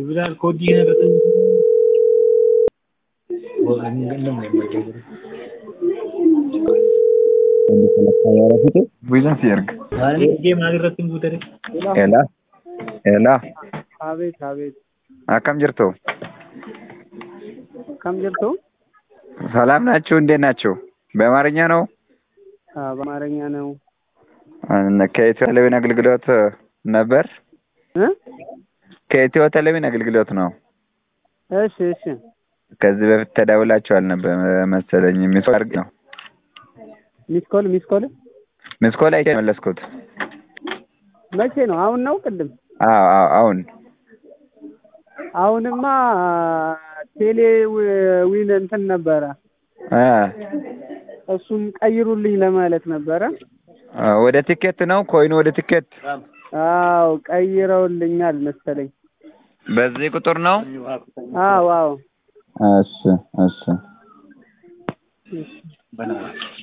Bilaal kooddii kana irratti Bu'iinsa si erga. ergee maal irratti hin guutare? Elaa. Elaa. አቤት አቤት akkam jirtu? ከም ጀርቶ ሰላም ናችሁ? እንዴት ናችሁ? በአማርኛ ነው? በአማርኛ ነው ከኢትዮ ቴሌቪዥን አገልግሎት ነበር። እ ከኢትዮ ቴሌቪዥን አገልግሎት ነው። እሺ እሺ ከዚህ በፊት ተደውላችኋል ነበር መሰለኝ። ሚስኮል አድርጌ ነው ሚስኮል ሚስኮል ሚስኮል አይቼ መለስኩት። መቼ ነው አሁን ነው ቅድም አዎ አዎ አሁን አሁንማ ቴሌ ዊን እንትን ነበረ አ እሱም ቀይሩልኝ ለማለት ነበረ ወደ ቲኬት ነው ኮይኑ ወደ ቲኬት አዎ ቀይረውልኛል መሰለኝ በዚህ ቁጥር ነው። አዎ አዎ እሺ እሺ